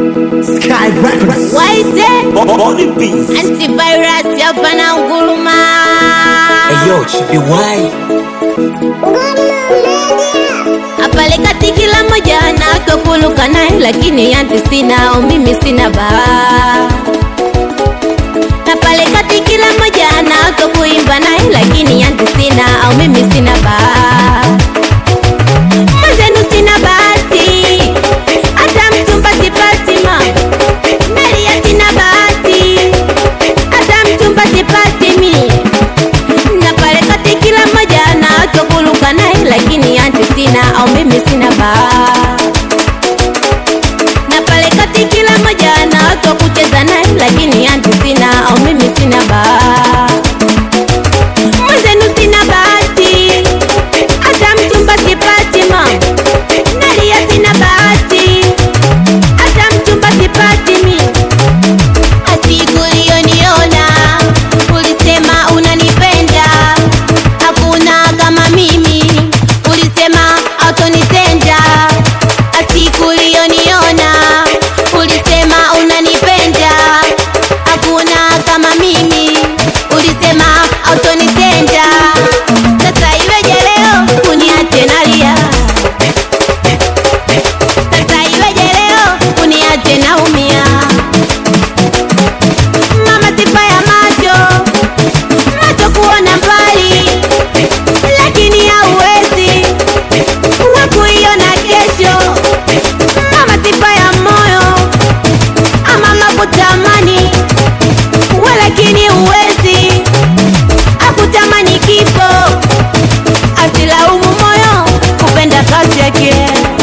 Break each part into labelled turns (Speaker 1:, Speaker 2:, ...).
Speaker 1: Sky Records.
Speaker 2: Waite
Speaker 3: Body Beats.
Speaker 2: antivirus hapa na nguruma
Speaker 3: Eyo, Chibi Wai.
Speaker 2: apale kati kila moja anakokuluka naye lakini yanti sina au mimi sina baa na pale kati kila moja anakokuimba naye lakini yanti sina au mimi sina baa mwenzenu sina bahati hata mchumba sipati ma nalia sina bahati hata mchumba sipati mie na pale kati kila mmoja anachokuluka naye lakini anti sina au mimi sina baa na pale kati kila mmoja anachokucheza naye lakini anti sina au mimi sina baa mwenzenu sina bahati hata mchumba sipati ma nalia sina bahati hata mchumba sipati mie Siku uliyoniona ulisema unanipenda, hakuna kama mimi, ulisema hautonitenda. Siku uliyoniona ulisema unanipenda, hakuna kama mimi, ulisema hautonitenda. Sasa iweje leo uniache nalia? Sasa iweje leo uniache naumia? mama sifa ya macho macho kuona mbali lakini hauwezi wa kuiona kesho mama sifa ya moyo amama kutamani we lakini huwezi akutamani kifo asilaumu moyo kupenda kazi yake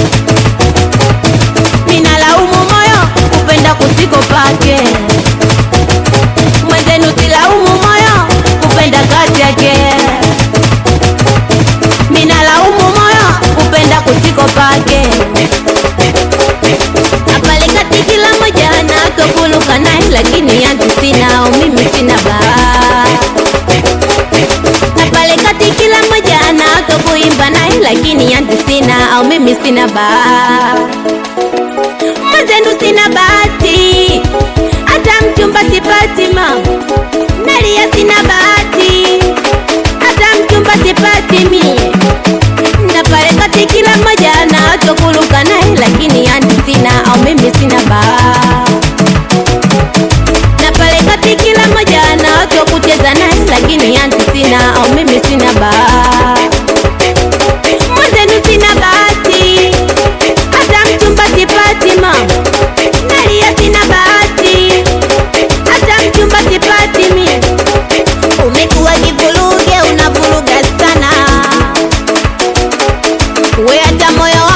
Speaker 2: ninalaumu moyo kupenda kusiko pake mwenzenu silaumu moyo kupenda kazi yake minalaumu moyo kupenda kusiko pake apale kati kila moja anakokuluka naye lakini yanti sina au mimi sina baa apale kati kila moja anakokuimba naye lakini yanti sina au mimi sina baa mwenzenu sina bahati hata mchumba sipati ma nalia sina bahati hata mchumba sipati mie na pale kati kila mmoja anachokuluka naye lakini yani sina au mimi sina baa na pale kati kila mmoja anachokucheza naye lakini yani sina au mimi sina baa mwenzenu sina bahati hata mchumba sipati ma nalia sina bahati hata mchumba sipati mie umekuwa kivuruge unavuruga sana we hata moyo